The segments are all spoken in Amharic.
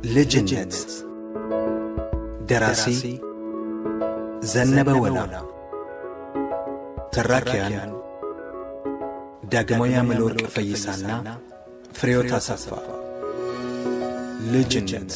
ልጅነት ደራሲ ዘነበ ወላ ተራኪያን ዳግማዊ አምለወርቅ ፈይሳና ፍሬሕይወት አሰፋ ልጅነት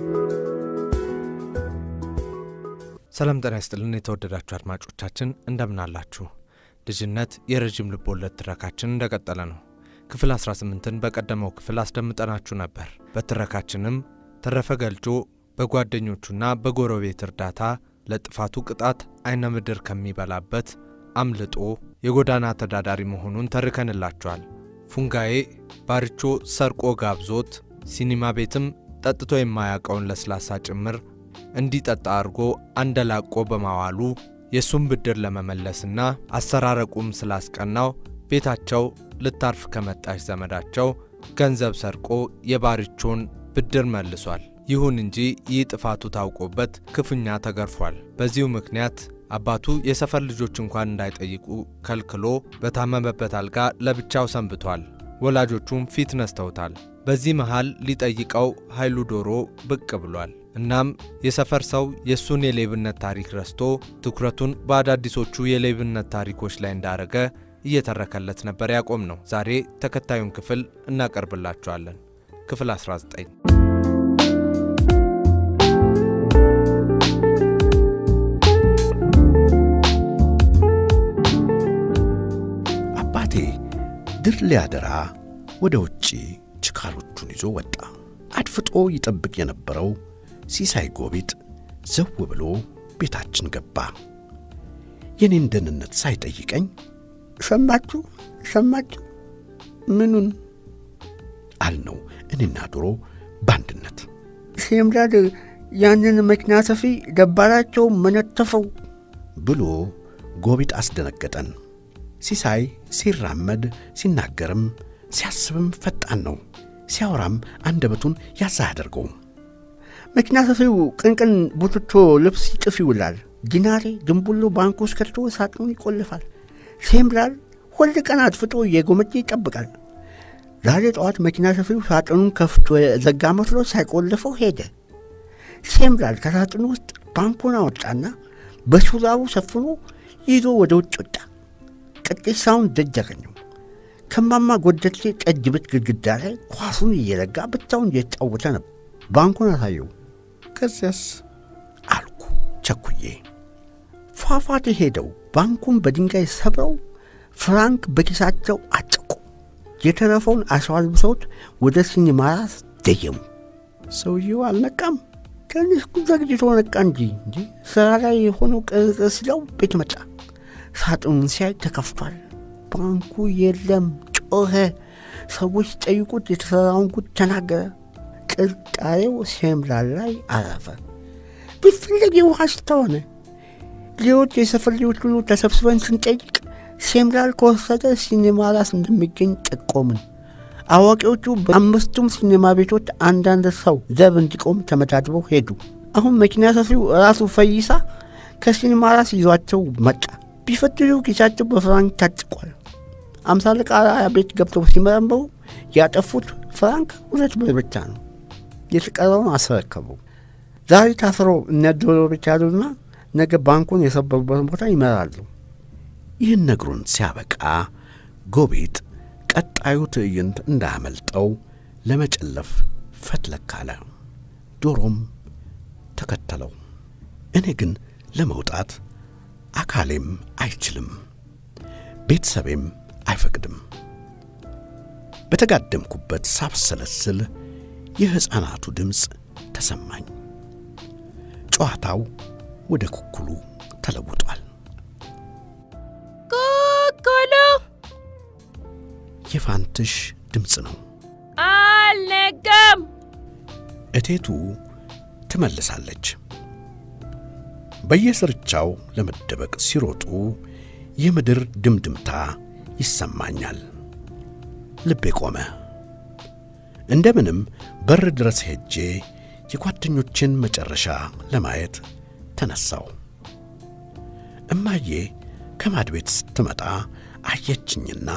ሰላም ጤና ይስጥልን የተወደዳችሁ አድማጮቻችን እንደምን አላችሁ? ልጅነት የረዥም ልብ ወለድ ትረካችን እንደቀጠለ ነው። ክፍል 18ን በቀደመው ክፍል አስደምጠናችሁ ነበር። በትረካችንም ተረፈ ገልጮ በጓደኞቹና በጎረቤት እርዳታ ለጥፋቱ ቅጣት አይነ ምድር ከሚበላበት አምልጦ የጎዳና ተዳዳሪ መሆኑን ተርከንላችኋል። ፉንጋዬ ባርቾ ሰርቆ ጋብዞት ሲኒማ ቤትም ጠጥቶ የማያውቀውን ለስላሳ ጭምር እንዲጠጣ አድርጎ አንደላቆ በማዋሉ የእሱን ብድር ለመመለስና አሰራረቁም ስላስቀናው ቤታቸው ልታርፍ ከመጣች ዘመዳቸው ገንዘብ ሰርቆ የባርቾን ብድር መልሷል። ይሁን እንጂ ይህ ጥፋቱ ታውቆበት ክፉኛ ተገርፏል። በዚሁ ምክንያት አባቱ የሰፈር ልጆች እንኳን እንዳይጠይቁ ከልክሎ በታመመበት አልጋ ለብቻው ሰንብቷል። ወላጆቹም ፊት ነስተውታል። በዚህ መሃል ሊጠይቀው ኃይሉ ዶሮ ብቅ ብሏል። እናም የሰፈር ሰው የእሱን የሌብነት ታሪክ ረስቶ ትኩረቱን በአዳዲሶቹ የሌብነት ታሪኮች ላይ እንዳረገ እየተረከለት ነበር ያቆም ነው። ዛሬ ተከታዩን ክፍል እናቀርብላችኋለን። ክፍል 19 አባቴ ድር ሊያደራ ወደ ውጪ ችካሎቹን ይዞ ወጣ። አድፍጦ ይጠብቅ የነበረው ሲሳይ ጎቢጥ ዘው ብሎ ቤታችን ገባ። የኔን ደህንነት ሳይጠይቀኝ ሰማችሁ ሰማችሁ? ምኑን አልነው እኔና ዶሮ በአንድነት። ሴምራድ ያንን መኪና ሰፊ ደባራቸው መነተፈው ብሎ ጎቢጥ አስደነገጠን። ሲሳይ ሲራመድ ሲናገርም ሲያስብም ፈጣን ነው። ሲያወራም አንደበቱን ያዛ አያደርገውም። መኪና ሰፊው ቅንቅን ቡትቶ ልብስ ይጥፍ ይውላል። ዲናሬ ድንቡሎ ባንክ ውስጥ ከቶ ሳጥኑን ይቆልፋል። ሴምራል ሁል ቀን አጥፍቶ እየጎመጀ ይጠብቃል። ዛሬ ጠዋት መኪና ሰፊው ሳጥኑን ከፍቶ ዘጋ መስሎ ሳይቆልፈው ሄደ። ሴምራል ከሳጥኑ ውስጥ ባንኩን አወጣና በሹራቡ ሰፍኖ ይዞ ወደ ውጭ ወጣ። ቅጤሳውን ደጅ አገኘው። ከማማ ጎደቴ ጠጅ ቤት ግድግዳ ላይ ኳሱን እየለጋ ብቻውን እየተጫወተ ነበር። ባንኩን አሳየው። ከዚያስ አልኩ ቸኩዬ። ፏፏቴ ሄደው ባንኩን በድንጋይ ሰብረው ፍራንክ በኪሳቸው አጨቁ። የተረፈውን አሸዋልብሰውት ወደ ሲኒማራስ ደየሙ። ሰውየው አልነቃም። ትንሽ ዘግይቶ ነቃ እንጂ እንጂ ስራ ላይ የሆነው ቅርቅር ሲለው ቤት መጣ። ሳጥኑን ሲያይ ተከፍቷል። ባንኩ የለም። ጮኸ። ሰዎች ጠይቁት የተሠራውን ጉድ ተናገረ። ጥርጣሬው ሴምራል ላይ አረፈ። ቢፈለግ የውሃ ሽታ ሆነ። ሌሎች የሰፈር ልጆች ሁሉ ተሰብስበን ስንጠይቅ ሴምራል ከወሰደ ሲኔማ ራስ እንደሚገኝ ጠቆምን። አዋቂዎቹ በአምስቱም ሲኔማ ቤቶች አንዳንድ ሰው ዘብ እንዲቆም ተመዳድበው ሄዱ። አሁን መኪና ሰፊው ራሱ ፈይሳ ከሲኔማ ራስ ይዟቸው መጣ። ቢፈትሹ ኪሳቸው በፍራንክ ታጭቋል። አምሳ አለቃ ቤት ገብተው ሲመረምሩ ያጠፉት ፍራንክ ሁለት ብር ብቻ ነው። የተቀረውን አስረከቡ። ዛሬ ታስረው እነ ዶሮ ቤት ያሉና ነገ ባንኩን የሰበሩበትን ቦታ ይመራሉ። ይህን ነግሩን ሲያበቃ ጎቢጥ ቀጣዩ ትዕይንት እንዳያመልጠው ለመጨለፍ ፈትለክ አለ። ዶሮም ተከተለው። እኔ ግን ለመውጣት አካሌም አይችልም፣ ቤተሰቤም አይፈቅድም። በተጋደምኩበት ሳብሰለስል የሕፃናቱ ድምፅ ተሰማኝ። ጨዋታው ወደ ኩኩሉ ተለውጧል። ኩኩሉ የፋንትሽ ድምፅ ነው። አልነጋም። እቴቱ ትመልሳለች። በየስርቻው ለመደበቅ ሲሮጡ የምድር ድምድምታ ይሰማኛል። ልቤ ቆመ። እንደምንም በር ድረስ ሄጄ የጓደኞችን መጨረሻ ለማየት ተነሳው። እማዬ ከማድ ቤት ስትመጣ አየችኝና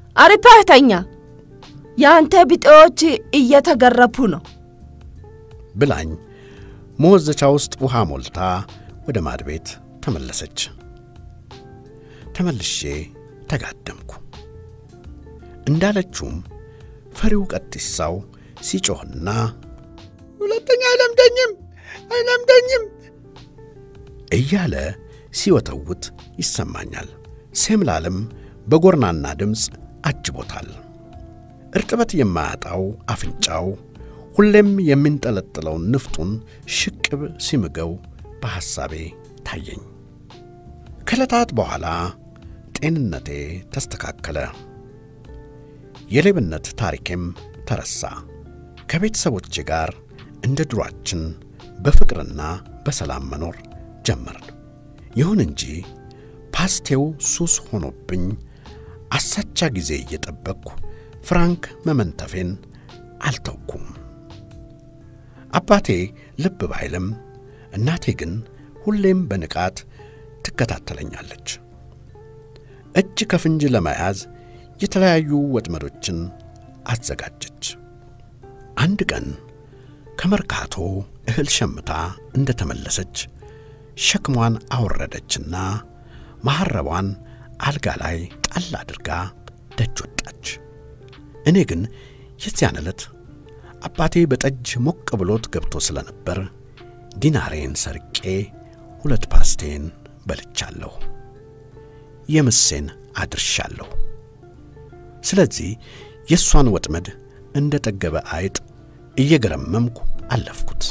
አሪፓህ ተኛ። የአንተ ቢጤዎች እየተገረፉ ነው። ብላኝ መወዘቻ ውስጥ ውሃ ሞልታ ወደ ማድ ቤት ተመለሰች። ተመልሼ ተጋደምኩ። እንዳለችውም ፈሪው ቀጢሳው ሲጮኽና ሁለተኛ አይለምደኝም አይለምደኝም እያለ ሲወተውት ይሰማኛል። ሴምላልም በጎርናና ድምፅ አጅቦታል። እርጥበት የማያጣው አፍንጫው ሁሌም የሚንጠለጥለውን ንፍጡን ሽቅብ ሲምገው በሐሳቤ ታየኝ። ከዕለታት በኋላ ጤንነቴ ተስተካከለ። የሌብነት ታሪኬም ተረሳ። ከቤተሰቦቼ ጋር እንደ ድሯችን በፍቅርና በሰላም መኖር ጀመርን። ይሁን እንጂ ፓስቴው ሱስ ሆኖብኝ አሳቻ ጊዜ እየጠበቅኩ ፍራንክ መመንተፌን አልተውኩም። አባቴ ልብ ባይልም እናቴ ግን ሁሌም በንቃት ትከታተለኛለች። እጅ ከፍንጅ ለመያዝ የተለያዩ ወጥመዶችን አዘጋጀች። አንድ ቀን ከመርካቶ እህል ሸምታ እንደ ተመለሰች ሸክሟን አወረደችና መሐረቧን አልጋ ላይ ጣል አድርጋ ደጅ ወጣች። እኔ ግን የዚያን ዕለት አባቴ በጠጅ ሞቅ ብሎት ገብቶ ስለነበር ዲናሬን ሰርቄ ሁለት ፓስቴን በልቻለሁ፣ የምሴን አድርሻለሁ። ስለዚህ የእሷን ወጥመድ እንደ ጠገበ አይጥ እየገረመምኩ አለፍኩት።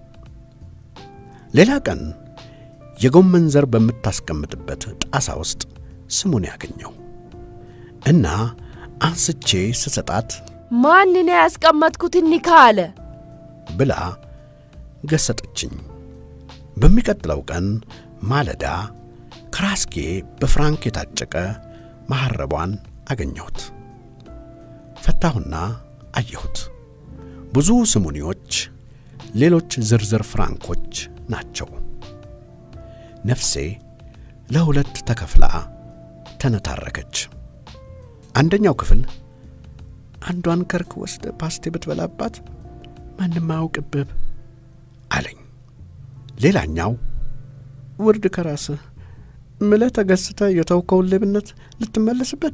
ሌላ ቀን የጎመን ዘር በምታስቀምጥበት ጣሳ ውስጥ ስሙን ያገኘው እና አንስቼ ስሰጣት ማንን ያስቀመጥኩት እኒካ አለ። ብላ ገሰጠችኝ። በሚቀጥለው ቀን ማለዳ ከራስጌ በፍራንክ የታጨቀ መሐረቧን አገኘሁት። ፈታሁና አየሁት። ብዙ ስሙኒዎች፣ ሌሎች ዝርዝር ፍራንኮች ናቸው። ነፍሴ ለሁለት ተከፍላ ተነታረከች። አንደኛው ክፍል አንዷን ከርክ ወስደ ፓስቴ ብትበላባት ማንም አያውቅብህ አለኝ። ሌላኛው ውርድ ከራስህ ምለህ ተገስተ የተውከውን ሌብነት ልትመለስበት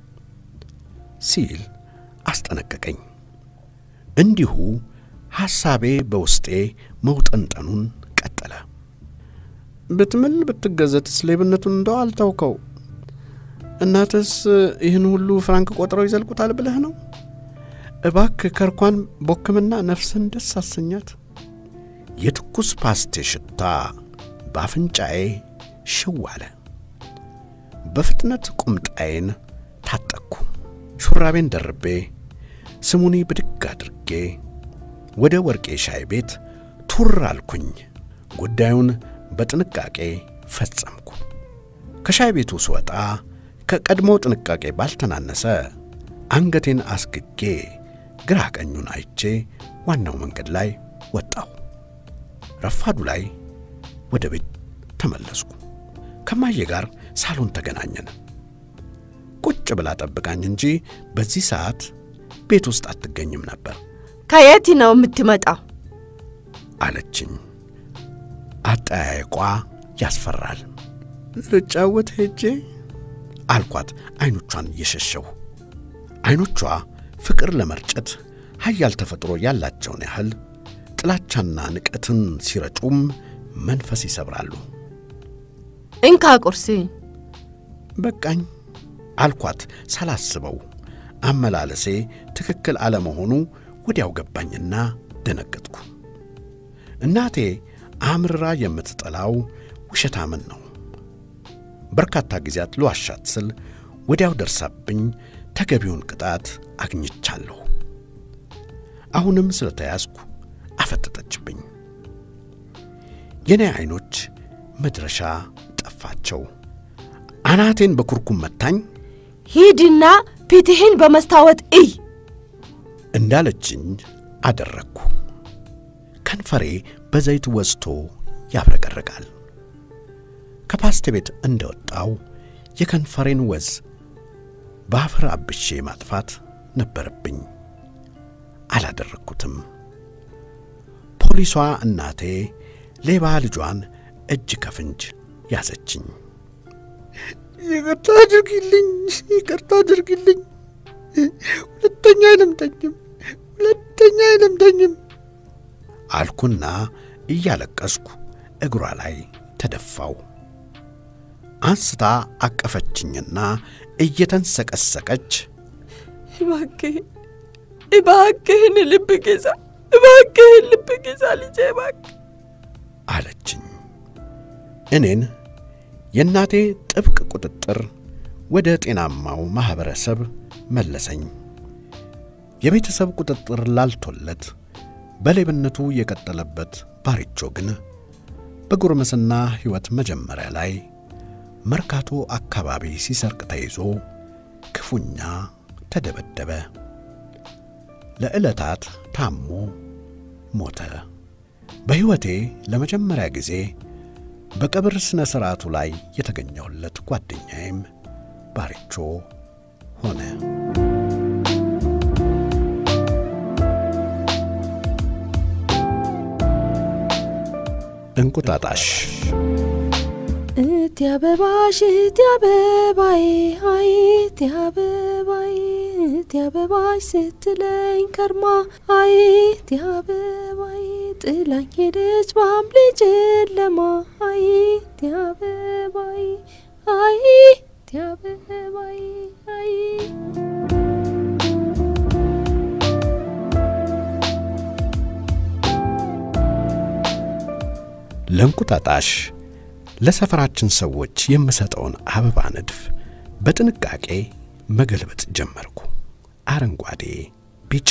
ሲል አስጠነቀቀኝ። እንዲሁ ሐሳቤ በውስጤ መውጠንጠኑን ቀጠለ። ብትምል ብትገዘትስ ሌብነቱን እንደው አልተውከው። እናትስ ይህን ሁሉ ፍራንክ ቆጥረው ይዘልቁታል ብለህ ነው? እባክ ከርኳን ቦክምና ነፍስን ደስ አሰኛት። የትኩስ ፓስቴ ሽታ በአፍንጫዬ ሽው አለ። በፍጥነት ቁምጣዬን ታጠቅኩ። ሹራቤን ደርቤ ስሙኒ ብድግ አድርጌ ወደ ወርቄ ሻይ ቤት ቱር አልኩኝ። ጉዳዩን በጥንቃቄ ፈጸምኩ። ከሻይ ቤቱ ስወጣ ከቀድሞ ጥንቃቄ ባልተናነሰ አንገቴን አስግጌ ግራ ቀኙን አይቼ ዋናው መንገድ ላይ ወጣሁ። ረፋዱ ላይ ወደ ቤት ተመለስኩ። ከማዬ ጋር ሳሎን ተገናኘን። ቁጭ ብላ ጠብቃኝ እንጂ በዚህ ሰዓት ቤት ውስጥ አትገኝም ነበር ከየት ነው የምትመጣው? አለችኝ። አጠያየቋ ያስፈራል ልጫወት ሄጄ አልኳት ዐይኖቿን እየሸሸሁ። ዐይኖቿ ፍቅር ለመርጨት ኃያል ተፈጥሮ ያላቸውን ያህል ጥላቻና ንቀትን ሲረጩም መንፈስ ይሰብራሉ። እንካ ቁርስን። በቃኝ አልኳት ሳላስበው። አመላለሴ ትክክል አለመሆኑ ወዲያው ገባኝና ደነገጥኩ። እናቴ አምርራ የምትጠላው ውሸታምን ነው። በርካታ ጊዜያት ልዋሻት ስል ወዲያው ደርሳብኝ ተገቢውን ቅጣት አግኝቻለሁ። አሁንም ስለተያዝኩ አፈጠጠችብኝ። የኔ ዐይኖች መድረሻ ጠፋቸው። አናቴን በኩርኩም መታኝ ሂድና ፊትህን በመስታወት እይ። እንዳለችኝ አደረግኩ። ከንፈሬ በዘይት ወዝቶ ያብረቀርቃል። ከፓስቴ ቤት እንደወጣው የከንፈሬን ወዝ በአፈር አብሼ ማጥፋት ነበረብኝ። አላደረግኩትም። ፖሊሷ እናቴ ሌባ ልጇን እጅ ከፍንጅ ያዘችኝ። ይቅርታ አድርጊልኝ፣ ይቅርታ አድርጊልኝ። ሁለተኛ አይለምደኝም፣ ሁለተኛ አይለምደኝም አልኩና እያለቀስኩ እግሯ ላይ ተደፋው። አንስታ አቀፈችኝና እየተንሰቀሰቀች እባክህን እባክህን ልብ ግዛ፣ እባክህን ልብ ግዛ ልጄ እባክህ አለችኝ። እኔን የእናቴ ጥብቅ ቁጥጥር ወደ ጤናማው ማኅበረሰብ መለሰኝ። የቤተሰብ ቁጥጥር ላልቶለት በሌብነቱ የቀጠለበት ባሪቾ ግን በጉርምስና ሕይወት መጀመሪያ ላይ መርካቶ አካባቢ ሲሰርቅ ተይዞ ክፉኛ ተደበደበ። ለዕለታት ታሞ ሞተ። በሕይወቴ ለመጀመሪያ ጊዜ በቀብር ሥነ ሥርዓቱ ላይ የተገኘሁለት ጓደኛዬም ባሪቾ ሆነ። እንቁጣጣሽ እቲ አበባሽ እቲ አበባዬ አይ እቲ አበባዬ እቲ አበባሽ ስትለኝ ከርማ አይ እቲ አበባዬ ጥላኝ ሄደች በሐምሌ ጨለማ አይ እቲ አበባዬ አይ እቲ አበባዬ አይ ለእንቁጣጣሽ ለሰፈራችን ሰዎች የምሰጠውን አበባ ንድፍ በጥንቃቄ መገልበጥ ጀመርኩ። አረንጓዴ፣ ቢጫ፣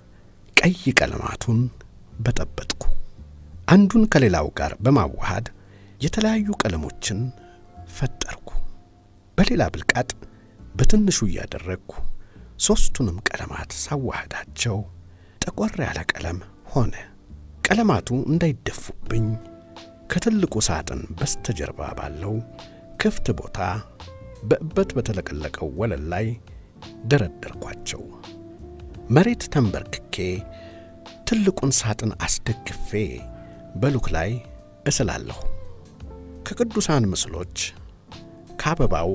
ቀይ ቀለማቱን በጠበጥኩ። አንዱን ከሌላው ጋር በማዋሃድ የተለያዩ ቀለሞችን ፈጠርኩ። በሌላ ብልቃጥ በትንሹ እያደረግኩ ሦስቱንም ቀለማት ሳዋህዳቸው ጠቆር ያለ ቀለም ሆነ። ቀለማቱ እንዳይደፉብኝ ከትልቁ ሳጥን በስተጀርባ ባለው ክፍት ቦታ በእበት በተለቀለቀው ወለል ላይ ደረደርኳቸው። መሬት ተንበርክኬ ትልቁን ሳጥን አስደግፌ በሉክ ላይ እስላለሁ። ከቅዱሳን ምስሎች ከአበባው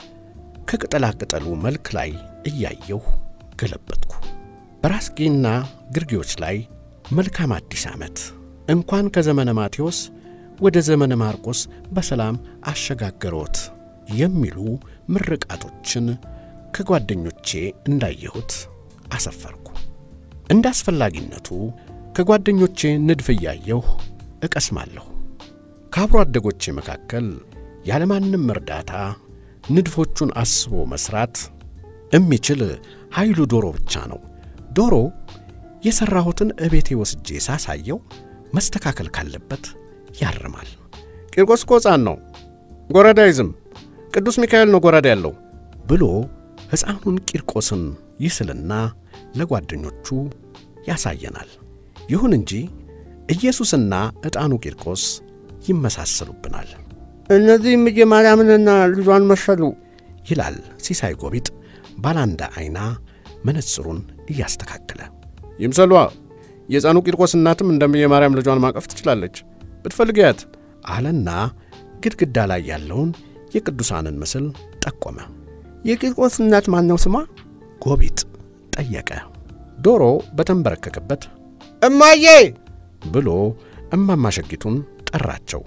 ከቅጠላ ቅጠሉ መልክ ላይ እያየሁ ገለበጥኩ። በራስጌና ግርጌዎች ላይ መልካም አዲስ ዓመት እንኳን ከዘመነ ማቴዎስ ወደ ዘመነ ማርቆስ በሰላም አሸጋገሮት የሚሉ ምርቃቶችን ከጓደኞቼ እንዳየሁት አሰፈርኩ። እንደ አስፈላጊነቱ ከጓደኞቼ ንድፍ እያየሁ እቀስማለሁ። ከአብሮ አደጎቼ መካከል ያለማንም እርዳታ ንድፎቹን አስቦ መስራት የሚችል ኃይሉ ዶሮ ብቻ ነው። ዶሮ የሠራሁትን እቤቴ ወስጄ ሳሳየው መስተካከል ካለበት ያርማል። ቂርቆስ እኮ ሕፃን ነው፣ ጎረዳ አይዝም፣ ቅዱስ ሚካኤል ነው ጎረዳ ያለው ብሎ ሕፃኑን ቂርቆስን ይስልና ለጓደኞቹ ያሳየናል። ይሁን እንጂ ኢየሱስና ዕጣኑ ቂርቆስ ይመሳሰሉብናል እነዚህም እየ ማርያምንና ልጇን መሰሉ ይላል ሲሳይ ጎቢጥ ባላንዳ ዐይና መነጽሩን እያስተካከለ። ይምሰሏ የሕፃኑ ቂርቆስ እናትም እንደምየ ማርያም ልጇን ማቀፍ ትችላለች ብትፈልጊያት አለና ግድግዳ ላይ ያለውን የቅዱሳንን ምስል ጠቆመ። የቂርቆስ እናት ማን ነው ስሟ? ጎቢጥ ጠየቀ። ዶሮ በተንበረከከበት እማዬ ብሎ እማማሸጊቱን ጠራቸው።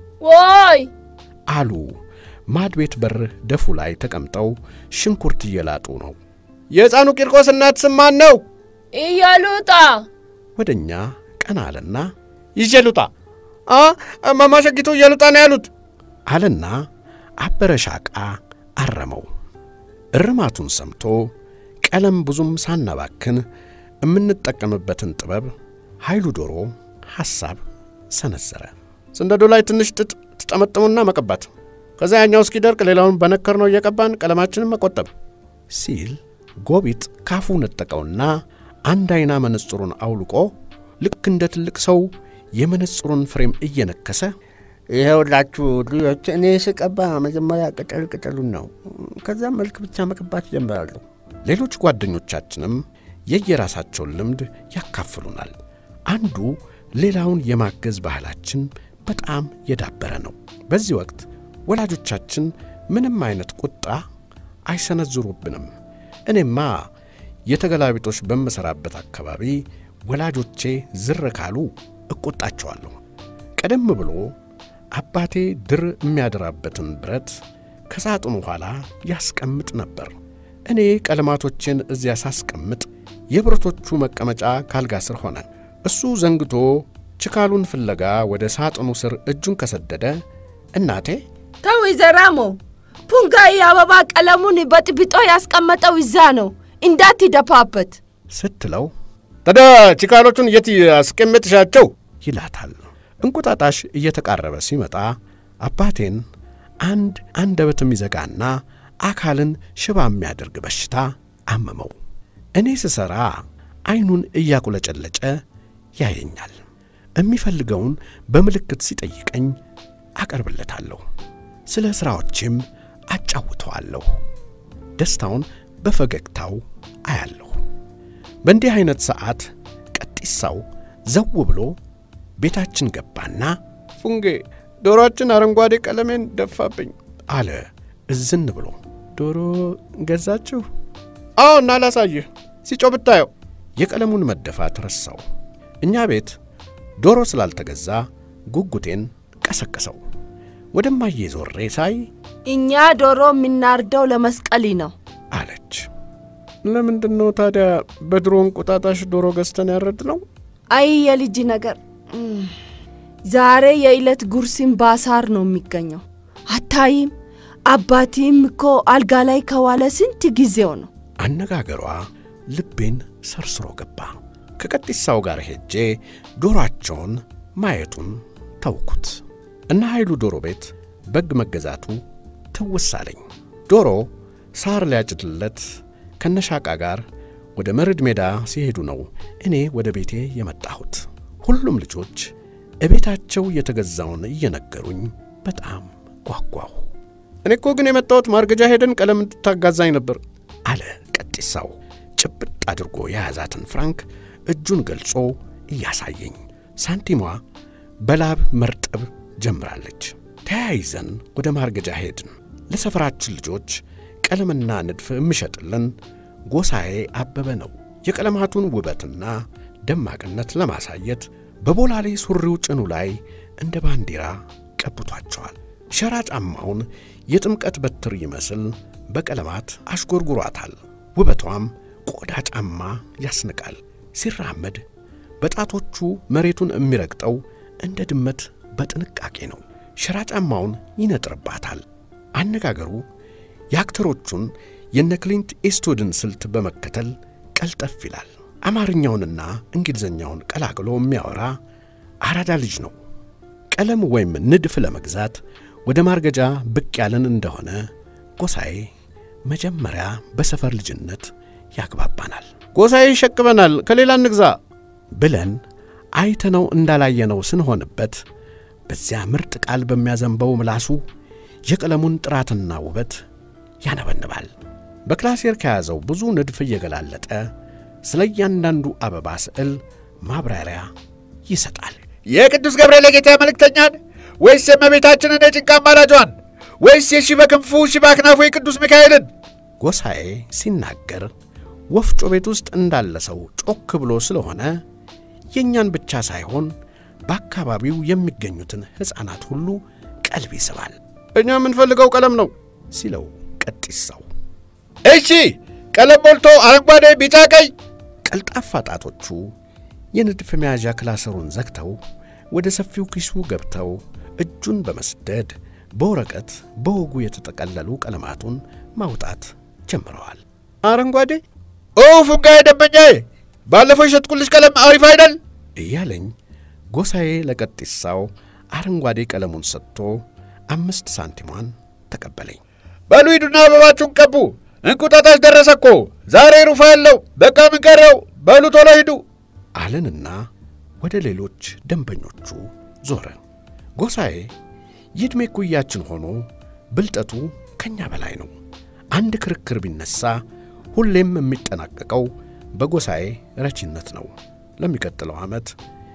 ወይ አሉ ማድ ቤት በር ደፉ ላይ ተቀምጠው ሽንኩርት እየላጡ ነው። የሕፃኑ ቂርቆስ እናት ስም ማን ነው? እያሉጣ ወደ እኛ ቀና አለና ይዤ ልውጣ። አ እማማ ሸጊቱ እየሉጣ ነው ያሉት አለና አበረ ሻቃ አረመው። እርማቱን ሰምቶ ቀለም ብዙም ሳናባክን የምንጠቀምበትን ጥበብ ኃይሉ ዶሮ ሐሳብ ሰነዘረ። ስንደዶ ላይ ትንሽ ጥጥ ትጠመጥሙና መቀባት፣ ከዛ ያኛው እስኪደርቅ ሌላውን በነከር ነው እየቀባን ቀለማችንን መቆጠብ ሲል ጎቢጥ ካፉ ነጠቀውና አንድ አይና መነጽሩን አውልቆ ልክ እንደ ትልቅ ሰው የመነጽሩን ፍሬም እየነከሰ ይኸውላችሁ ልጆች፣ እኔ ስቀባ መጀመሪያ ቅጠል ቅጠሉን ነው፣ ከዛም መልክ ብቻ መቀባት ጀምራለሁ። ሌሎች ጓደኞቻችንም የየራሳቸውን ልምድ ያካፍሉናል። አንዱ ሌላውን የማገዝ ባህላችን በጣም የዳበረ ነው። በዚህ ወቅት ወላጆቻችን ምንም አይነት ቁጣ አይሰነዝሩብንም። እኔማ የተገላቢጦች በምሠራበት አካባቢ ወላጆቼ ዝር ካሉ እቆጣቸዋለሁ። ቀደም ብሎ አባቴ ድር የሚያደራበትን ብረት ከሳጥኑ ኋላ ያስቀምጥ ነበር። እኔ ቀለማቶቼን እዚያ ሳስቀምጥ የብረቶቹ መቀመጫ ካልጋ ስር ሆነ። እሱ ዘንግቶ ችካሉን ፍለጋ ወደ ሳጥኑ ስር እጁን ከሰደደ እናቴ ተው ይዘራሞ ፑንጋይ አበባ ቀለሙን በጥብጦ ያስቀመጠው ይዛ ነው እንዳትደፋበት ስትለው ታዲያ ችካሎቹን የት አስቀምጥሻቸው ይላታል። እንቁጣጣሽ እየተቃረበ ሲመጣ አባቴን አንድ አንደበት የሚዘጋና አካልን ሽባ የሚያደርግ በሽታ አመመው። እኔ ስሠራ ዐይኑን እያቁለጨለጨ ያየኛል። የሚፈልገውን በምልክት ሲጠይቀኝ አቀርብለታለሁ። ስለ ሥራዎቼም አጫውተዋለሁ። ደስታውን በፈገግታው አያለሁ። በእንዲህ ዐይነት ሰዓት ቀጢሳው ዘው ብሎ ቤታችን ገባና ፉንጌ ዶሮአችን አረንጓዴ ቀለሜን ደፋብኝ አለ እዝን ብሎ። ዶሮ ገዛችሁ? አዎ፣ እና ላሳይህ ሲጮ ብታየው። የቀለሙን መደፋት ረሳው። እኛ ቤት ዶሮ ስላልተገዛ ጉጉቴን ቀሰቀሰው። ወደማዬ ዞሬ ሳይ እኛ ዶሮ የምናርደው ለመስቀሊ ነው አለች። ለምንድን ነው ታዲያ በድሮ እንቁጣጣሽ ዶሮ ገዝተን ያረድ ነው? አይ የልጅ ነገር እም፣ ዛሬ የዕለት ጉርሲም ባሳር ነው የሚገኘው። አታይም? አባቲም እኮ አልጋ ላይ ከዋለ ስንት ጊዜው ነው። አነጋገሯ ልቤን ሰርስሮ ገባ። ከቀጢሳው ጋር ሄጄ ዶሮአቸውን ማየቱን ተውኩት። እነ ኃይሉ ዶሮ ቤት በግ መገዛቱ ትውስ አለኝ። ዶሮ ሳር ሊያጭድለት ከነሻቃ ጋር ወደ መርድ ሜዳ ሲሄዱ ነው እኔ ወደ ቤቴ የመጣሁት። ሁሉም ልጆች እቤታቸው የተገዛውን እየነገሩኝ በጣም ጓጓሁ። እኔ እኮ ግን የመጣሁት ማርገጃ ሄደን ቀለም እንድታጋዛኝ ነበር አለ ቀጢሳው ጭብጥ አድርጎ የያዛትን ፍራንክ እጁን ገልጾ እያሳየኝ። ሳንቲሟ በላብ መርጠብ ጀምራለች። ተያይዘን ወደ ማርገጃ ሄድን። ለሰፈራችን ልጆች ቀለምና ንድፍ የሚሸጥልን ጎሳዬ አበበ ነው። የቀለማቱን ውበትና ደማቅነት ለማሳየት በቦላሌ ሱሪው ጭኑ ላይ እንደ ባንዲራ ቀብቷቸዋል። ሸራ ጫማውን የጥምቀት በትር ይመስል በቀለማት አሽጎርጉሯታል። ውበቷም ቆዳ ጫማ ያስንቃል። ሲራመድ በጣቶቹ መሬቱን የሚረግጠው እንደ ድመት በጥንቃቄ ነው። ሸራ ጫማውን ይነጥርባታል። አነጋገሩ የአክተሮቹን የነ ክሊንት ኢስትውድን ስልት በመከተል ቀልጠፍ ይላል። አማርኛውንና እንግሊዝኛውን ቀላቅሎ የሚያወራ አራዳ ልጅ ነው። ቀለም ወይም ንድፍ ለመግዛት ወደ ማርገጃ ብቅ ያለን እንደሆነ ጎሳዬ መጀመሪያ በሰፈር ልጅነት ያግባባናል። ጎሳዬ ይሸቅበናል፣ ከሌላ እንግዛ ብለን አይተነው እንዳላየነው ስንሆንበት በዚያ ምርጥ ቃል በሚያዘንበው ምላሱ የቀለሙን ጥራትና ውበት ያነበንባል። በክላሴር ከያዘው ብዙ ንድፍ እየገላለጠ ስለ እያንዳንዱ አበባ ስዕል ማብራሪያ ይሰጣል። የቅዱስ ገብርኤል የጌታ መልእክተኛን ወይስ የእመቤታችንን የጭንቅ አማላጇን ወይስ የሺ በክንፉ ሺ በአክናፉ የቅዱስ ሚካኤልን? ጎሳዬ ሲናገር ወፍጮ ቤት ውስጥ እንዳለ ሰው ጮክ ብሎ ስለሆነ የእኛን ብቻ ሳይሆን በአካባቢው የሚገኙትን ሕፃናት ሁሉ ቀልብ ይስባል። እኛ የምንፈልገው ቀለም ነው ሲለው ቀጢሳው እሺ ቀለም ሞልቶ አረንጓዴ፣ ቢጫ፣ ቀይ። ቀልጣፋ ጣቶቹ የንድፍ መያዣ ክላሰሩን ዘግተው ወደ ሰፊው ኪሱ ገብተው እጁን በመስደድ በወረቀት በወጉ የተጠቀለሉ ቀለማቱን ማውጣት ጀምረዋል። አረንጓዴ ኦ ፉንጋዬ ደንበኛዬ፣ ባለፈው የሸጥኩልሽ ቀለም አሪፍ አይደል? እያለኝ ጎሳዬ ለቀጢሳው አረንጓዴ ቀለሙን ሰጥቶ አምስት ሳንቲሟን ተቀበለኝ። በሉ ሂዱና አበባችሁን ቀቡ። እንቁጣጣሽ ደረሰ እኮ ዛሬ ሩፋ ያለው በቃ ምን ቀረው? በሉ ቶሎ ሂዱ አለንና ወደ ሌሎች ደንበኞቹ ዞረ። ጎሳዬ የዕድሜ ኩያችን ሆኖ ብልጠቱ ከኛ በላይ ነው። አንድ ክርክር ቢነሳ ሁሌም የሚጠናቀቀው በጎሳዬ ረቺነት ነው። ለሚቀጥለው ዓመት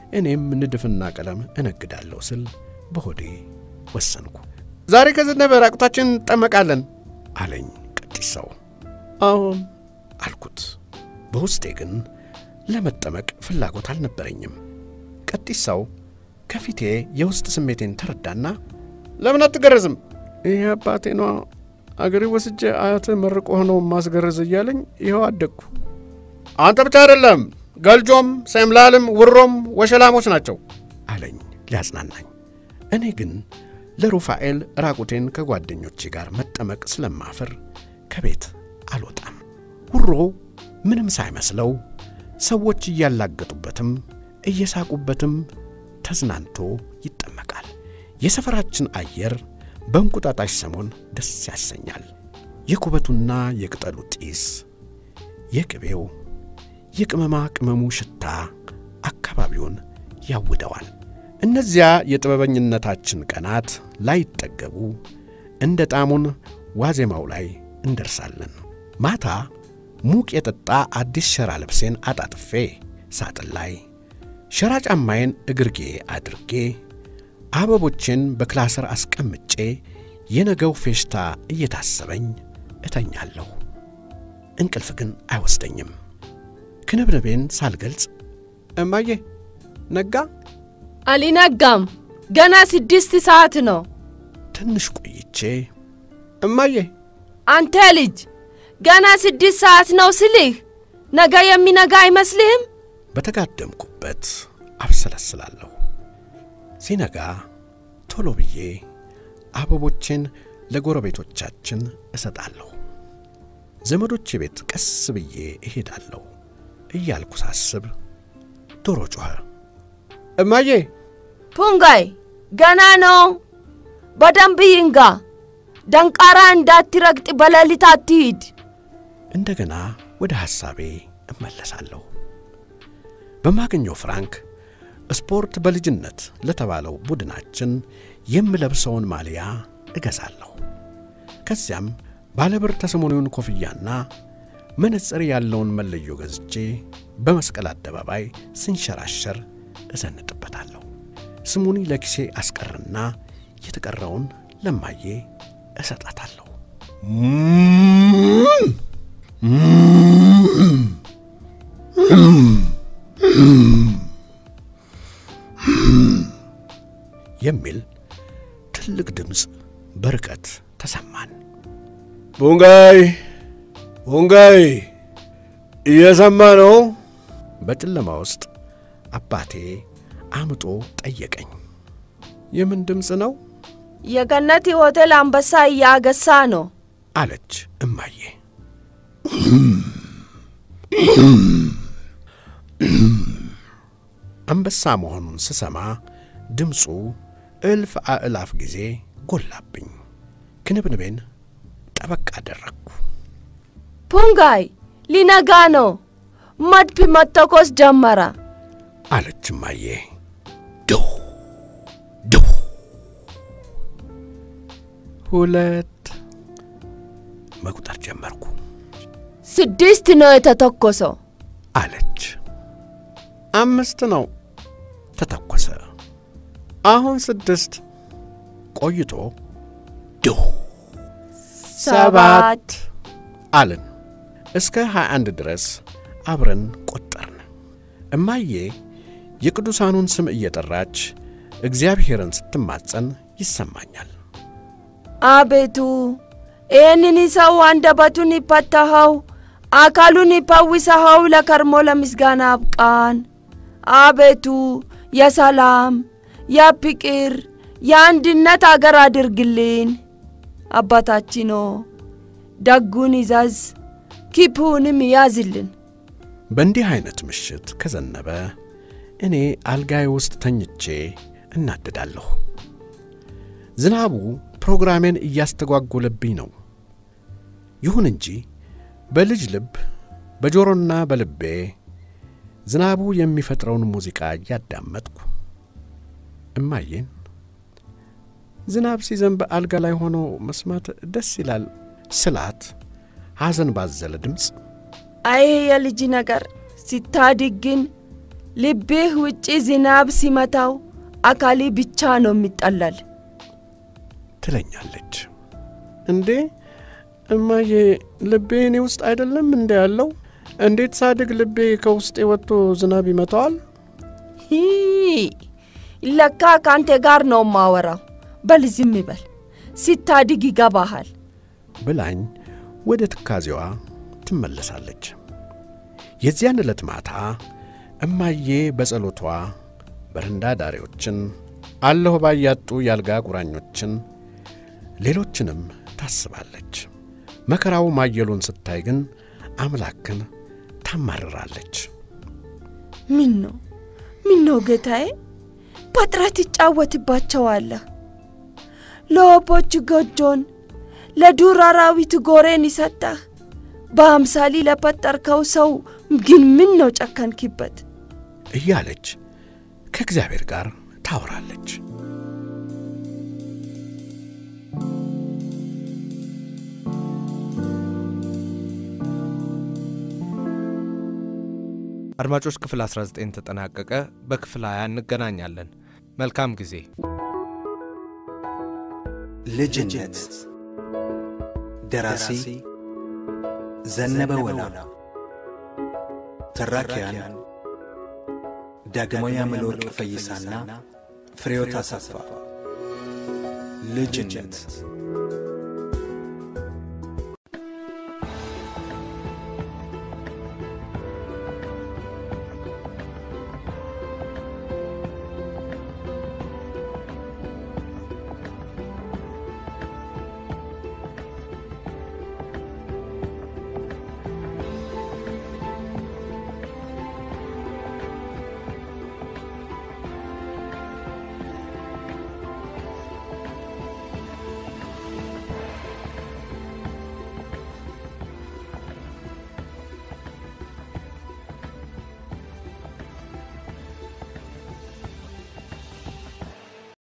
እኔም ንድፍና ቀለም እነግዳለሁ ስል በሆዴ ወሰንኩ። ዛሬ ከዘነበ ራቁታችን እንጠመቃለን አለኝ ቀጢሳው። አዎን አልኩት። በውስጤ ግን ለመጠመቅ ፍላጎት አልነበረኝም። ቀጢሳው ከፊቴ የውስጥ ስሜቴን ተረዳና ለምን አትገረዝም? ይህ አባቴ ነዋ አገሬ ወስጄ አያትህ መርቆ ሆነው ማስገረዝ እያለኝ ይኸው አደግኩ አንተ ብቻ አይደለም፣ ገልጆም፣ ሰምላልም፣ ውሮም ወሸላሞች ናቸው አለኝ ሊያጽናናኝ። እኔ ግን ለሩፋኤል ራቁቴን ከጓደኞቼ ጋር መጠመቅ ስለማፍር ከቤት አልወጣም። ውሮ ምንም ሳይመስለው ሰዎች እያላገጡበትም እየሳቁበትም ተዝናንቶ ይጠመቃል። የሰፈራችን አየር በእንቁጣጣሽ ሰሞን ደስ ያሰኛል። የኩበቱና የቅጠሉ ጢስ፣ የቅቤው፣ የቅመማ ቅመሙ ሽታ አካባቢውን ያውደዋል። እነዚያ የጥበበኝነታችን ቀናት ላይጠገቡ እንደ ጣሙን ዋዜማው ላይ እንደርሳለን። ማታ ሙቅ የጠጣ አዲስ ሸራ ልብሴን አጣጥፌ ሳጥን ላይ ሸራ ጫማዬን እግርጌ አድርጌ አበቦችን በክላሰር አስቀምጬ የነገው ፌሽታ እየታሰበኝ እተኛለሁ። እንቅልፍ ግን አይወስደኝም። ክንብንቤን ሳልገልጽ እማዬ ነጋ አልነጋም። ገና ስድስት ሰዓት ነው። ትንሽ ቆይቼ እማዬ አንተ ልጅ ገና ስድስት ሰዓት ነው ስልህ ነገ የሚነጋ አይመስልህም? በተጋደምኩበት አብሰለስላለሁ። ሲነጋ ቶሎ ብዬ አበቦቼን ለጎረቤቶቻችን እሰጣለሁ። ዘመዶቼ ቤት ቀስ ብዬ እሄዳለሁ እያልኩ ሳስብ ዶሮ ጮኸ። እማዬ ፑንጋይ ገና ነው። በደንብ ይንጋ። ደንቃራ እንዳትረግጥ በሌሊት አትሂድ። እንደገና ወደ ሐሳቤ እመለሳለሁ። በማገኘው ፍራንክ ስፖርት በልጅነት ለተባለው ቡድናችን የምለብሰውን ማሊያ እገዛለሁ። ከዚያም ባለብር ተሰሞኑን ኮፍያና መነጽር ያለውን መለዮ ገዝቼ በመስቀል አደባባይ ስንሸራሸር እዘንጥበታለሁ። ስሙኒ ለኪሴ አስቀርና የተቀረውን ለማዬ እሰጣታለሁ። የሚል ትልቅ ድምፅ በርቀት ተሰማን። ቡንጋይ ቡንጋይ እየሰማ ነው? በጨለማ ውስጥ አባቴ አምጦ ጠየቀኝ። የምን ድምፅ ነው የገነት ሆቴል አንበሳ እያገሳ ነው። አለች እማዬ። አንበሳ መሆኑን ስሰማ ድምፁ እልፍ አእላፍ ጊዜ ጎላብኝ። ክንብንቤን ጠበቅ አደረግኩ። ፑንጋይ ሊነጋ ነው። መድፍ መተኮስ ጀመረ። አለች እማዬ። ዱ ዱ ሁለት መቁጠር ጀመርኩ ስድስት ነው የተተኮሰው። አለች። አምስት ነው ተተኮሰ። አሁን ስድስት ቆይቶ ዱ ሰባት አልን። እስከ 21 ድረስ አብረን ቆጠርን። እማዬ የቅዱሳኑን ስም እየጠራች እግዚአብሔርን ስትማጸን ይሰማኛል። አቤቱ ይህንን ሰው አንደበቱን ይፈታኸው፣ አካሉን ይፈውሰኸው፣ ለከርሞ ለምስጋና አብቃን። አቤቱ የሰላም የፍቅር የአንድነት አገር አድርግልን። አባታችን ሆይ ደጉን ይዘዝ፣ ክፉንም ያዝልን። በእንዲህ ዐይነት ምሽት ከዘነበ እኔ አልጋዬ ውስጥ ተኝቼ እናድዳለሁ። ዝናቡ ፕሮግራሜን እያስተጓጎለብኝ ነው። ይሁን እንጂ በልጅ ልብ በጆሮና በልቤ ዝናቡ የሚፈጥረውን ሙዚቃ እያዳመጥኩ እማዬን ዝናብ ሲዘንብ አልጋ ላይ ሆኖ መስማት ደስ ይላል ስላት ሐዘን ባዘለ ድምፅ አይ የልጅ ነገር ሲታድግ ግን ልብህ ውጪ ዝናብ ሲመታው አካሌ ብቻ ነው የሚጠለል። ትለኛለች። እንዴ እማዬ ልቤ እኔ ውስጥ አይደለም እንደ ያለው? እንዴት ሳድግ ልቤ ከውስጤ ወጥቶ ዝናብ ይመታዋል? ሂ ለካ ከአንተ ጋር ነው ማወራው። በል ዝም በል፣ ሲታድግ ይገባሃል። ብላኝ ወደ ትካዜዋ ትመለሳለች። የዚያን ዕለት ማታ እማዬ በጸሎቷ በረንዳ ዳሪዎችን፣ አለሁ ባያጡ የአልጋ ቁራኞችን፣ ሌሎችንም ታስባለች። መከራው ማየሉን ስታይ ግን አምላክን ታማርራለች። ምን ነው ምን ነው ጌታዬ፣ በጥረት ይጫወትባቸዋለህ። ለወፎች ጎጆን፣ ለዱር አራዊት ጎሬን ይሰጠህ። በአምሳሊ ለፈጠርከው ሰው ግን ምን ነው ጨከንክበት? እያለች ከእግዚአብሔር ጋር ታወራለች። አድማጮች ክፍል 19 ተጠናቀቀ። በክፍል 20 እንገናኛለን። መልካም ጊዜ። ልጅነት ደራሲ ዘነበ ወላ፣ ተራኪያን ዳግማዊ አምለወርቅ ፈይሳና ፍሬሕይወት አሰፋ። ልጅነት